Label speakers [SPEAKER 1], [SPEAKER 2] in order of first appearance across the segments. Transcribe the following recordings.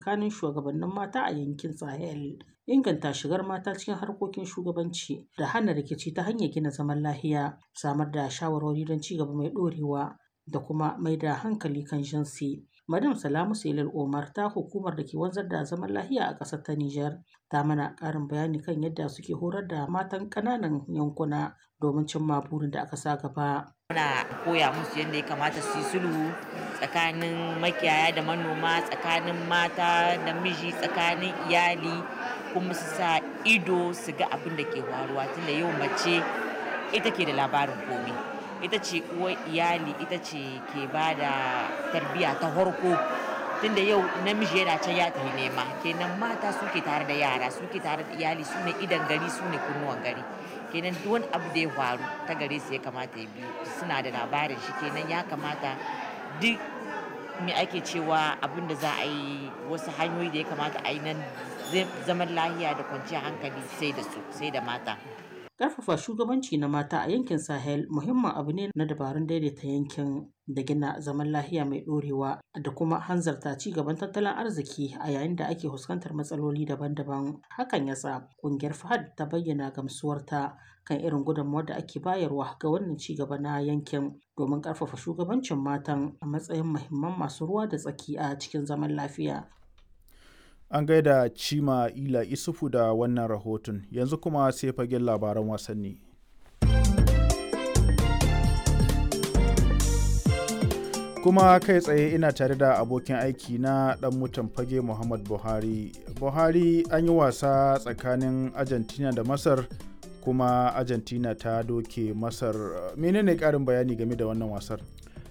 [SPEAKER 1] tsakanin shugabannin mata a yankin Sahel, inganta shigar mata cikin harkokin shugabanci da hana rikici ta hanyar gina zaman lafiya, samar da shawarwari don ci gaba mai ɗorewa da kuma mai da hankali kan jinsi. Madam Salamu Selil Omar ta hukumar da ke wanzar da zaman lafiya a ƙasar ta Nijar ta mana ƙarin bayani kan yadda suke horar da matan ƙananan yankuna domin cimma burin da aka sa gaba.
[SPEAKER 2] Muna koya musu yadda ya kamata su yi sulhu tsakanin makiyaya da manoma, tsakanin mata da miji, tsakanin iyali kuma su sa ido su ga abin da ke faruwa tunda yau mace ita ke da labarin komai. ita ce uwar iyali ita ce ke ba da tarbiyya ta farko tunda yau namiji yana can ya tafi nema kenan mata suke tare da yara suke tare da iyali su ne idan gari su ne kunnuwan gari kenan duk wani abu da ya faru ta gare su ya kamata ya biyu suna da labarin shi kenan ya kamata duk me ake cewa abin da za a yi wasu hanyoyi da ya kamata a yi nan zaman lahiya da kwanciyar hankali sai da su sai da mata
[SPEAKER 1] Ƙarfafa shugabanci na mata a yankin Sahel muhimmin abu ne na dabarun daidaita yankin da gina zaman lafiya mai ɗorewa da kuma hanzarta ci gaban tattalin arziki a yayin da ake fuskantar matsaloli daban-daban. Hakan ya sa ƙungiyar FAHAD ta bayyana gamsuwarta kan irin gudunmawar da ake bayarwa ga wannan ci gaba na yankin domin ƙarfafa shugabancin matan a matsayin muhimman masu ruwa da tsaki a cikin zaman lafiya.
[SPEAKER 3] An gaida Cima Ila Isufu da wannan rahoton, yanzu kuma sai fagen labaran wasanni. Kuma kai tsaye ina tare da abokin aiki na ɗan mutan fage Muhammad Buhari. Buhari an yi wasa tsakanin Argentina da Masar kuma Argentina ta doke Masar. Menene ƙarin bayani game da wannan wasar?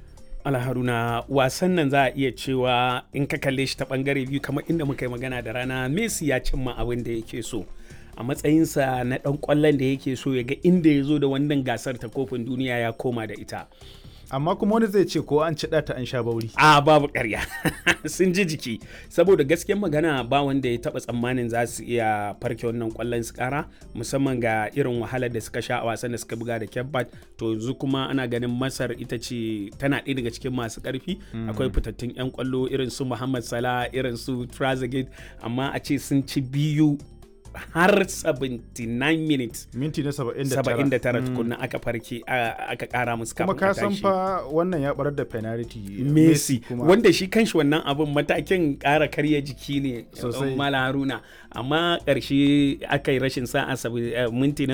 [SPEAKER 4] alharuna wasan nan za a iya cewa in ka kalle shi ta bangare biyu kamar inda muka yi magana da rana messi ya cimma abin da yake so a matsayinsa na dan kwallon da yake so ya ga inda ya zo da wannan gasar ta kofin duniya ya koma da ita
[SPEAKER 3] amma kuma wani zai ce ko an ci ta an sha bauri
[SPEAKER 4] a babu karya sun ji jiki saboda gaskiyar magana ba wanda ya taba tsammanin za su iya farke wannan kwallon su kara musamman ga irin wahalar da suka sha a wasan da suka buga da kebbat to yanzu kuma ana ganin masar ita ce tana ɗaya daga cikin masu ƙarfi akwai fitattun 'yan kwallo irin su muhammad salah irin su trazegate amma a ce sun ci biyu har 79 minutes
[SPEAKER 3] minti na 79
[SPEAKER 4] 79 tukunna aka farke aka kara musu
[SPEAKER 3] kuma ka san fa wannan ya barar da penalty
[SPEAKER 4] Messi wanda shi kanshi wannan abun matakin kara karya jiki ne
[SPEAKER 3] sosai
[SPEAKER 4] mala haruna amma karshe aka yi rashin sa'a minti na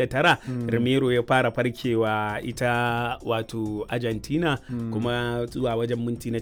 [SPEAKER 4] 79 Romero ya fara farkewa ita wato Argentina kuma zuwa wajen minti na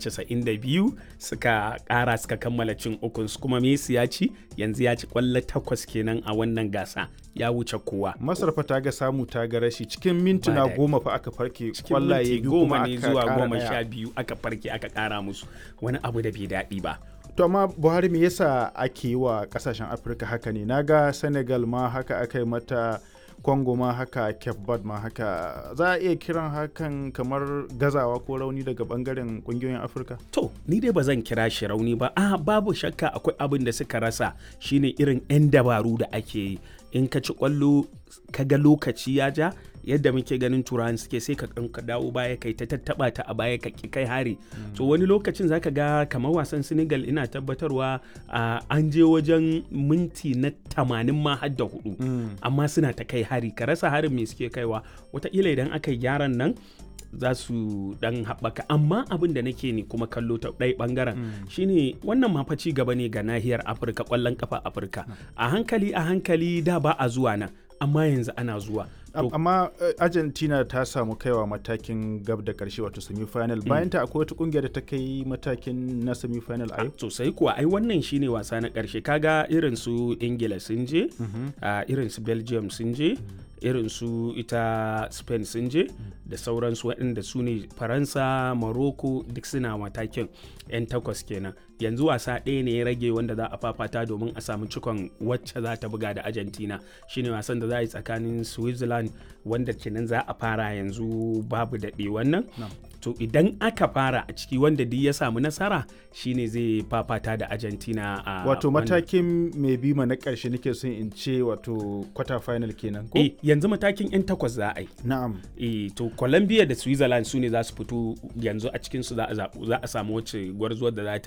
[SPEAKER 4] 92 suka kara suka kammala cin ukun kuma Messi ya ci yanzu ya ci kwallo takwas kenan a wannan gasa ya wuce kowa.
[SPEAKER 3] Masar fa ta ga samu ta ga rashi cikin mintuna goma fa aka farke kwallaye biyu
[SPEAKER 4] goma ne zuwa goma sha biyu aka farke aka kara musu wani abu da bai daɗi ba.
[SPEAKER 3] To amma Buhari me yasa ake yi wa kasashen Afirka haka ne? Naga Senegal ma haka aka yi mata Congo ma haka Cape Verde ma haka za a iya kiran hakan kamar gazawa ko rauni daga bangaren kungiyoyin Afirka?
[SPEAKER 4] To, ni dai ba zan kira shi rauni ba. Ah, babu shakka akwai abin da suka rasa shine irin 'yan dabaru da ake yi. In ka ci kwallo ka ga lokaci ya ja yadda muke ganin turawan suke sai ka ka dawo baya kai ta tattaba ta a baya ka kai hari to wani lokacin zaka ga kamar wasan Senegal ina tabbatarwa an je wajen minti na tamanin ma har da hudu amma suna ta kai hari ka rasa harin me suke kaiwa wataƙila idan aka yi gyaran nan za su dan haɓaka amma abin da nake ne kuma kallo ta ɗaya ɓangaren shine wannan ma ci gaba ne ga nahiyar afirka ƙwallon kafa afirka a hankali a hankali da ba a zuwa nan amma yanzu ana zuwa
[SPEAKER 3] amma argentina ta samu kaiwa matakin gab da karshe wato semi-final bayan ta akwai wata kungiyar da ta kai matakin na semi-final a yau
[SPEAKER 4] sosai kuwa ai wannan shine wasa na karshe kaga irin su ingila sun je irin su belgium sun je irin su ita spain sun je da sauransu waɗanda su ne faransa morocco duk suna matakin 'yan takwas kenan yanzu wasa ɗaya ne ya rage wanda za a fafata domin a samu cikon wacce za ta buga da argentina shine wasan da za a yi tsakanin switzerland wanda kenan za a fara yanzu babu daɗe wannan to idan aka fara a ciki wanda duk ya samu nasara shine zai fafata da argentina a
[SPEAKER 3] wato matakin mai bima na ƙarshe nake son in ce wato quarter final kenan ko
[SPEAKER 4] eh yanzu matakin yan takwas za a yi
[SPEAKER 3] na'am
[SPEAKER 4] eh to colombia da switzerland su ne za su fito yanzu a cikin su za a samu wacce gwarzuwar da za ta yi fafata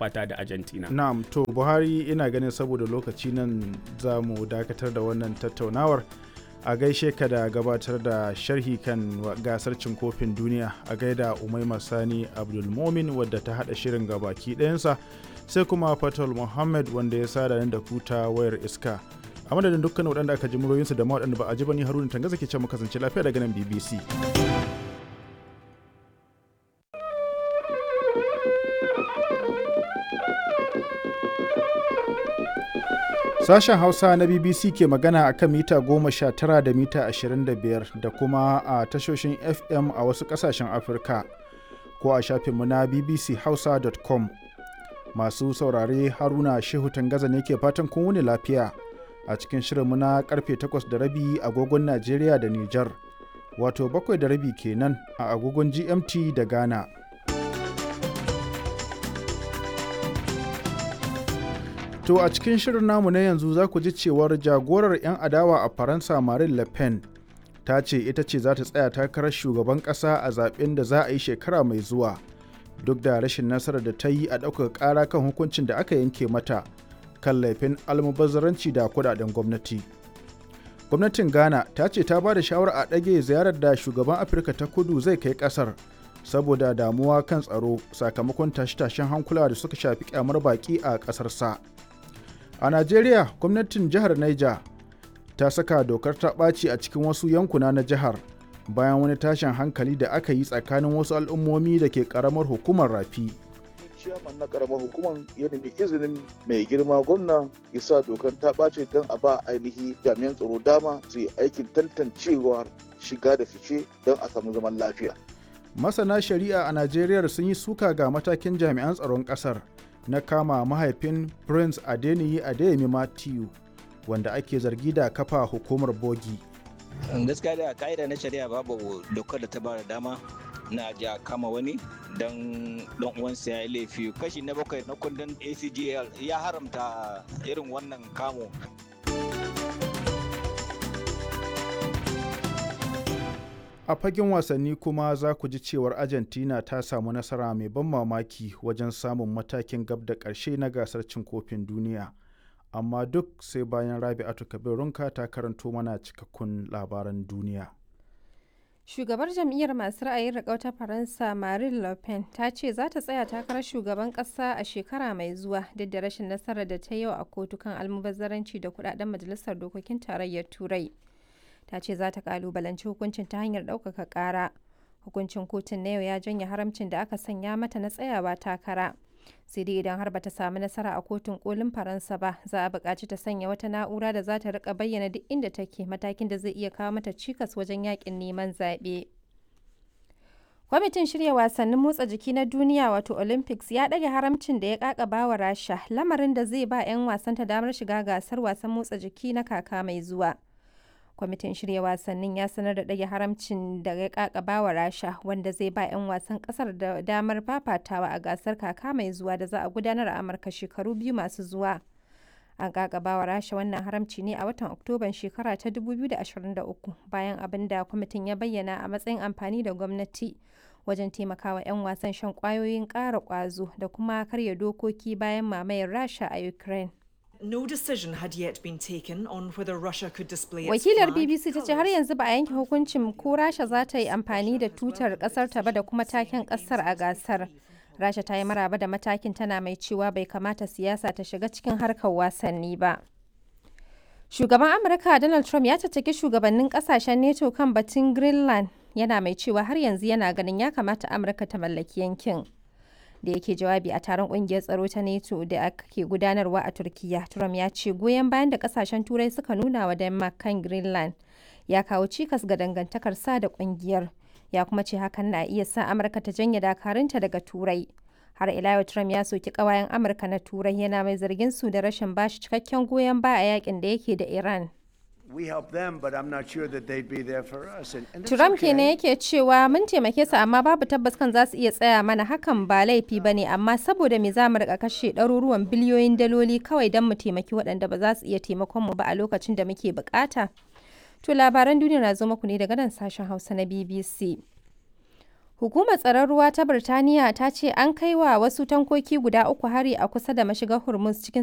[SPEAKER 4] fafata da argentina
[SPEAKER 3] na'am to buhari ina ganin saboda lokaci nan za mu dakatar da wannan tattaunawar a gaishe ka da gabatar da sharhi kan gasar cin kofin duniya a gaida umaima sani abdulmomin wadda ta hada shirin gabaki ɗayansa sai kuma fatal muhammad wanda ya sada da kuta wayar iska a madadin dukkan waɗanda aka ji muryoyinsu da ma waɗanda ba a ji ba ni haruna tangaza ke ce mu kasance lafiya daga nan bbc Sashen Hausa na BBC ke magana a kan mita 19 da mita 25 da kuma a tashoshin FM a wasu ƙasashen Afirka ko a shafinmu na bbchausa.com. Masu saurare Haruna Shehu Tangaza ne ke fatan kun wuni lafiya a cikin shirinmu na karfe 8 da rabi agogon Najeriya da Nijar, wato bakwai da rabi kenan a agogon GMT da Ghana. To a cikin shirin namu na yanzu za ku ji cewar jagorar 'yan adawa a Faransa Marine Le Pen ta ce ita ce za ta tsaya takarar shugaban ƙasa a zaben da za a yi shekara mai zuwa duk da rashin nasarar da ta yi a ɗaukar ƙara kan hukuncin da aka yanke mata kan laifin almubazzaranci da kudaden gwamnati. Gwamnatin Ghana ta ce ta ba da shawara a ɗage ziyarar da shugaban Afirka ta kudu zai kai ƙasar saboda damuwa kan tsaro sakamakon tashe-tashen hankula da suka shafi kyamar baƙi a ƙasarsa. sa. A Najeriya, gwamnatin jihar Niger ta saka dokar ta ɓaci a cikin wasu yankuna na jihar bayan wani tashin hankali da aka yi tsakanin wasu al'ummomi da ke ƙaramar hukumar rafi.
[SPEAKER 5] ciyaman na karamar hukumar ya nemi izinin mai girma gwamna ya sa dokar ta ɓace don a ba ainihi jami'an tsaro dama su yi aikin tantancewar shiga da fice don a samu zaman lafiya.
[SPEAKER 3] Masana shari'a a Najeriya sun yi suka ga matakin jami'an tsaron ƙasar. na kama mahaifin prince adeniyi adeyemi matthew wanda ake zargi da kafa hukumar bogi
[SPEAKER 6] gaskiya da ka'ida na shari'a babu dokar da ta bada dama na ja kama wani don dan uwansa ya yi laifi kashi na bakwai na kundin acgl ya haramta irin wannan kamo
[SPEAKER 3] a fagen wasanni kuma za ku ji cewar argentina ta samu nasara mai ban mamaki wajen samun matakin gab da ƙarshe na gasar cin kofin duniya amma duk sai bayan rabi'atu kabirunka ta karanto mana cikakkun labaran duniya
[SPEAKER 7] shugabar jam'iyyar masu ra'ayin riƙau ta faransa marine le pen ta ce za ta tsaya takarar shugaban ƙasa a shekara mai zuwa duk da rashin nasarar da ta yau a kotu kan almubazzaranci da kudaden majalisar dokokin tarayyar turai ta ce za ta kalubalanci hukuncin ta hanyar ɗaukaka ƙara hukuncin kotun na yau ya janye haramcin da aka sanya mata na tsayawa takara sai dai idan har bata samu nasara a kotun kolin faransa ba za a buƙaci ta sanya wata na'ura da za ta rika bayyana duk inda take matakin da zai iya kawo mata cikas wajen yakin neman zaɓe kwamitin shirya wasannin motsa jiki na duniya wato olympics ya ɗage haramcin da ya ƙaƙaba wa rasha lamarin da zai ba 'yan wasanta damar shiga gasar wasan motsa jiki na kaka mai zuwa kwamitin shirya wasannin ya sanar da ɗage haramcin da ya kakaba wa rasha wanda zai ba 'yan wasan ƙasar da damar fafatawa a gasar kaka mai zuwa da za a gudanar a amurka shekaru biyu masu zuwa an kakaba wa rasha wannan haramci ne a watan oktoban shekara ta 2023 bayan abin da kwamitin ya bayyana a matsayin amfani da gwamnati wajen taimakawa 'yan wasan shan kwayoyin ƙara ƙwazo da kuma karya dokoki bayan mamayar rasha a ukraine
[SPEAKER 8] No decision had yet been taken on whether Russia could display its
[SPEAKER 7] Wakilar
[SPEAKER 8] flag,
[SPEAKER 7] BBC ta ce har yanzu ba a yanke hukuncin ko Rasha za ta yi amfani da tutar kasar ta ba da kuma taken kasar a gasar. Rasha ta yi maraba da matakin tana mai cewa bai kamata siyasa ta shiga cikin harkar wasanni ba. Shugaban Amurka Donald Trump ya caccaki shugabannin kasashen NATO kan batun Greenland yana mai cewa har yanzu yana ganin ya kamata Amurka ta mallaki yankin. da yake jawabi a taron kungiyar tsaro ta NATO da ake gudanarwa a Turkiya. Trump ya ce goyon bayan da kasashen Turai suka nuna wa Denmark kan Greenland ya kawo cikas ga dangantakar sa da kungiyar. Ya kuma ce hakan na iya sa Amurka ta janye dakarunta daga Turai. Har ila yau Trump ya soki kawayen Amurka na Turai yana mai zargin su da rashin bashi cikakken goyon baya a yakin da yake da Iran. Trump kenan yake cewa mun taimake su amma babu tabbas kan za su iya tsaya mana hakan ba laifi ba ne amma saboda me za mu rika kashe ɗaruruwan biliyoyin daloli kawai don mu taimaki waɗanda ba za su iya taimakon mu ba a lokacin da muke bukata. To labaran duniya na zo muku ne daga nan sashen Hausa na BBC. Hukumar tsaron ruwa ta Birtaniya ta ce an kai wa wasu tankoki guda uku hari a kusa da mashigar Hormuz cikin